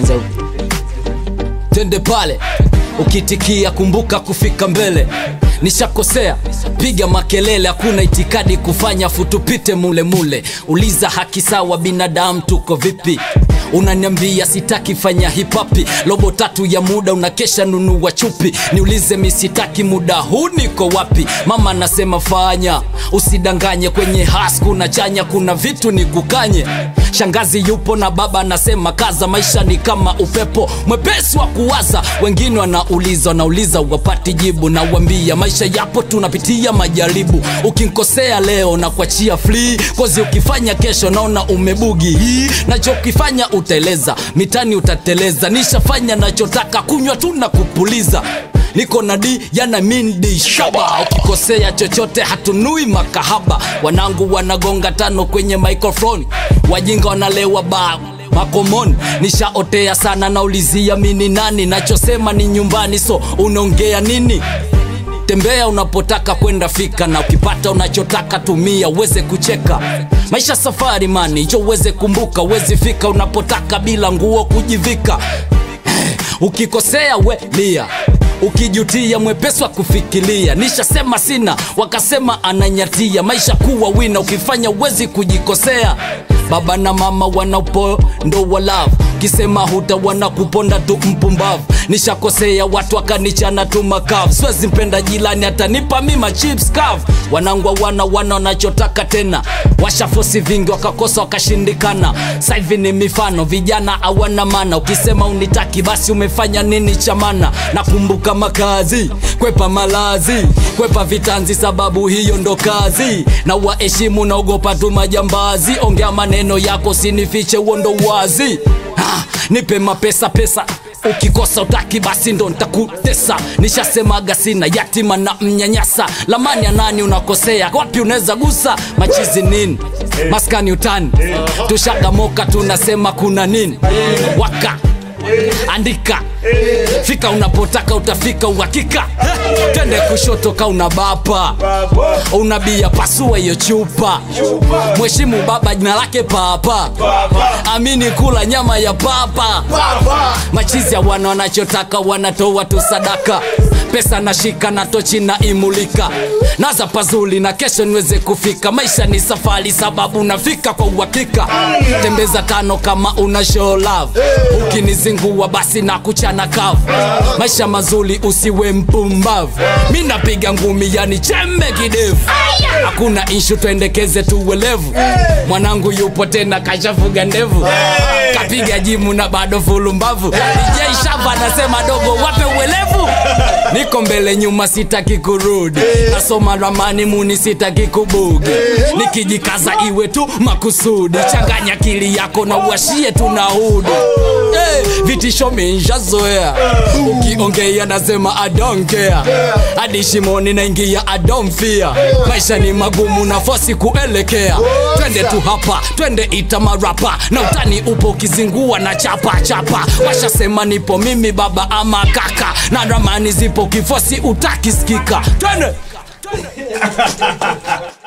twende pale ukitikia kumbuka kufika mbele nishakosea piga makelele hakuna itikadi kufanya futupite mule mule uliza haki sawa binadamu tuko vipi unaniambia sitaki fanya hipapi robo tatu ya muda unakesha nunua chupi niulize misitaki muda huu niko wapi mama anasema fanya usidanganye kwenye has kuna chanya kuna vitu ni kukanye shangazi yupo na baba anasema kaza maisha ni kama upepo mwepesi wa kuwaza wengine wanauliza wanauliza wapati jibu na uambia maisha yapo tunapitia majaribu ukinkosea leo na kuachia free kozi ukifanya kesho naona umebugi hii nachokifanya utaeleza mitani utateleza nishafanya nachotaka kunywa tu na kupuliza niko na d yana mindi shaba ukikosea chochote hatunui makahaba wanangu wanagonga tano kwenye microphone wajinga wanalewa ba makomoni nishaotea sana naulizia mini nani nachosema ni nyumbani so unaongea nini tembea unapotaka kwenda fika na ukipata unachotaka tumia uweze kucheka maisha safari mani jo uweze kumbuka uwezi fika unapotaka bila nguo kujivika ukikosea we lia ukijutia mwepesi wa kufikiria nishasema sina wakasema ananyatia maisha kuwa wina ukifanya uwezi kujikosea baba na mama wanapondo wa love kisema huta wanakuponda tu mpumbavu nishakosea watu akanichana tu makavu siwezi mpenda jilani atanipa mima chips kavu wanangwa wana wana wanachotaka tena washafosi vingi wakakosa wakashindikana saivi ni mifano vijana hawana mana ukisema unitaki basi umefanya nini chamana nakumbuka makazi kwepa malazi kwepa vitanzi sababu hiyo ndo kazi na waheshimu naogopa tu majambazi ongea maneno yako sinifiche huo ndo wazi ha, nipe mapesa pesa ukikosa utaki basi ndo ntakutesa nishasemaga sina yatima na mnyanyasa lamani ya nani unakosea wapi unaweza gusa machizi nini maskani utani tushagamoka tunasema kuna nini waka andika fika unapotaka utafika uhakika tende kushoto ka una bapa unabia pasua hiyo chupa mheshimu baba jina lake papa amini kula nyama ya papa machizi ya wana wanachotaka wanatoa tu sadaka pesa nashika na tochi na imulika naza pazuli na kesho niweze kufika maisha ni safari sababu nafika kwa uhakika tembeza tano kama una show love ukinizingua basi na kuchana kavu maisha mazuri usiwe mpumbavu mi napiga ngumi yani chembe kidevu hakuna inshu tuendekeze tuwelevu mwanangu yupo tena kashafuga ndevu kapiga jimu na bado fulumbavu DJ Shava anasema dogo wape uelevu niko mbele nyuma sitaki kurudi nasoma ramani muni sitaki kubugi nikijikaza iwe tu makusudi changanya akili yako na uashie tunahudi hey, vitisho minjazoea ukiongea nasema I don't care hadi shimoni naingia I don't fear maisha ni magumu na fosi kuelekea twende tu hapa twende itamarapa na utani upo ukizingua na chapa chapa washasema nipo mimi baba ama kaka na ramani zipo kifosi utakisikika twende